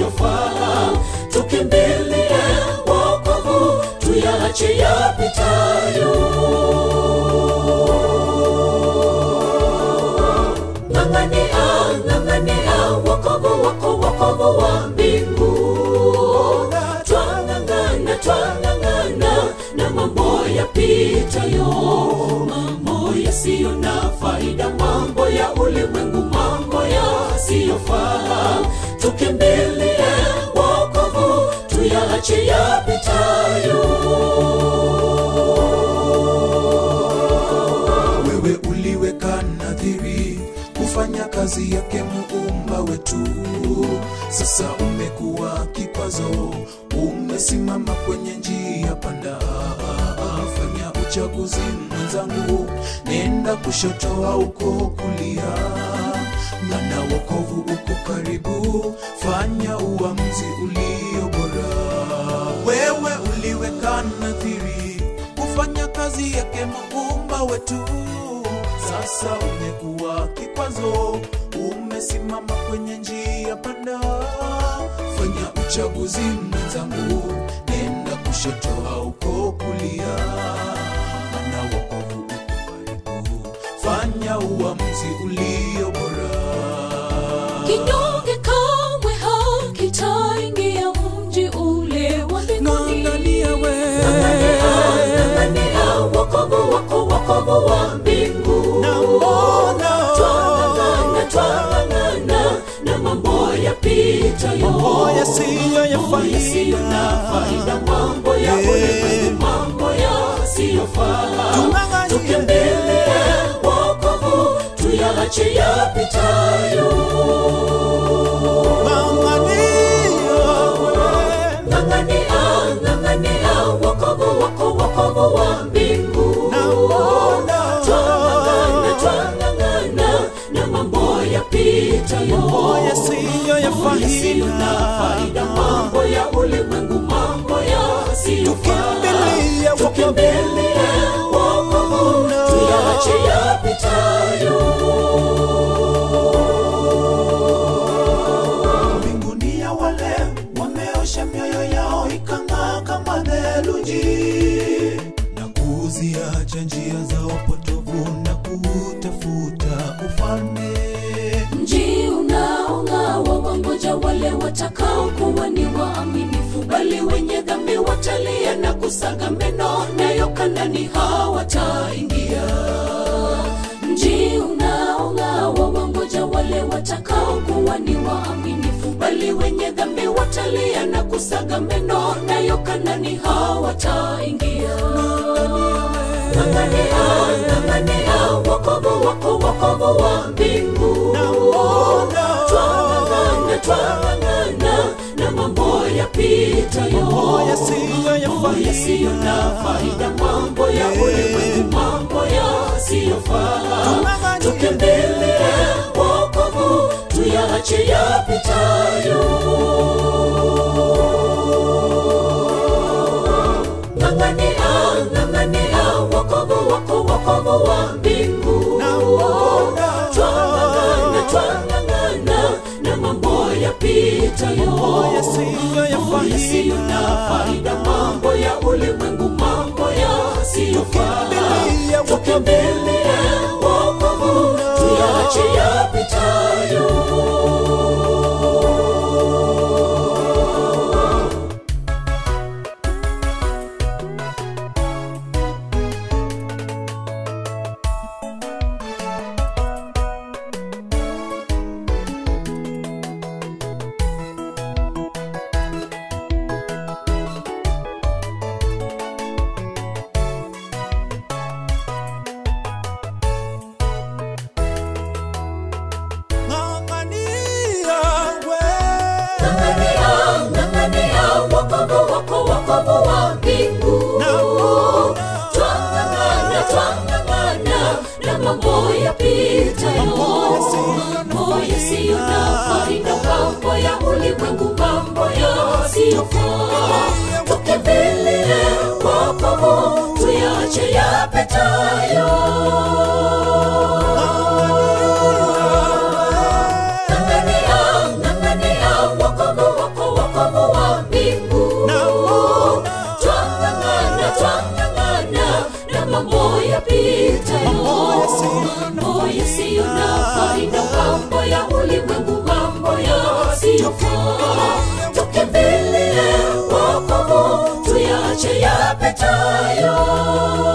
yasiyofaa tukimbilie wokovu tuyaache yapitayo ng'ang'ania ng'ang'ania wokovu wako wokovu wa mbingu twang'ang'ana twang'ang'ana na mambo yapitayo mambo yasiyo na faida mambo ya ulimwengu mambo yasiyofaa tukimbilie wokovu tuyaache yapitayo wewe uliweka nadhiri kufanya kazi yake muumba wetu sasa umekuwa kikwazo umesimama kwenye njia panda fanya uchaguzi mwenzangu nenda kushoto auko kulia mana wokovu uko karibu fanya uamuzi ulio bora wewe uliweka nadhiri kufanya kazi yake muumba wetu sasa umekuwa kikwazo umesimama kwenye njia panda fanya uchaguzi mwenzangu nenda kushoto auko kulia mana wokovu uko karibu fanya uamuzi ulio bora kinyonge kamwe hakitaingia mji ule wa mbinguni Ng'ang'ania we. Ng'ang'ania wokovu wako wokovu wa mbingu Naona. twang'ang'ana twang'ang'ana na mambo yapitayo Mambo yasiyo ya Mambo yasiyo na faida mambo ya ulimwengu mambo yasiyofaa Tung'ang'anie. tukimbilie wokovu tuyaache yapitayo ng'ang'ania ng'ang'ania wokovu wako wokovu wa mbingu twang'ang'ana twang'ang'ana na mambo yapitayo yasiyo ya Mambo yasiyo na faida mambo ya ulimwengu mambo yasiyofaa Tukimbilie wokovu. tukimbilie wokovu tuyaache yapitayo mbinguni ya wale wameosha mioyo yao ikang'aa kama theluji na kuziacha njia zao potovu na kutafuta ufalme mji unaong'aa wawangoja wale watakao kuwa ni waaminifu bali wenye dhambi watalia na kusaga meno nayo kandani hawataingia mji unaong'aa wawangoja wale watakao kuwa ni waaminifu bali wenye dhambi watalia na kusaga meno nayo kandani hawataingia ng'ang'ania ng'ang'ania wokovu wako wokovu wa mbingu twang'ang'ana twang'ang'ana na mambo yapitayo Mambo yasiyo ya Mambo faida. yasiyo na faida mambo ya ulimwengu mambo yasiyofaa Tung'ang'anie. tukimbilie wokovu tuyaache yapitayo ng'ang'ania ng'ang'ania wokovu wako wokovu wa mbingu twang'ang'ana twang'ang'ana na mambo yapitayo yasiyo ya Mambo yasiyo na faida mambo ya ulimwengu mambo yasiyofaa Tukimbilie wokovu. tukimbilie wokovu tuyaache yapitayo ng'ang'ania ng'ang'ania wokovu wako wokovu wa mbingu twang'ang'ana twang'ang'ana na mambo yapitayo mambo yasiyo na faida mambo ya ulimwengu mambo yasiyofaa tukimbilie wokovu tuyaache yapitayo ng'ang'ania ng'ang'ania wokovu wako wokovu wa mbingu twang'ang'ana twang'ang'ana na mambo yapitayo mambo yasiyo na faida mambo ya ulimwengu mambo yasiyofaa tukimbilie wokovu tuyache yapitayo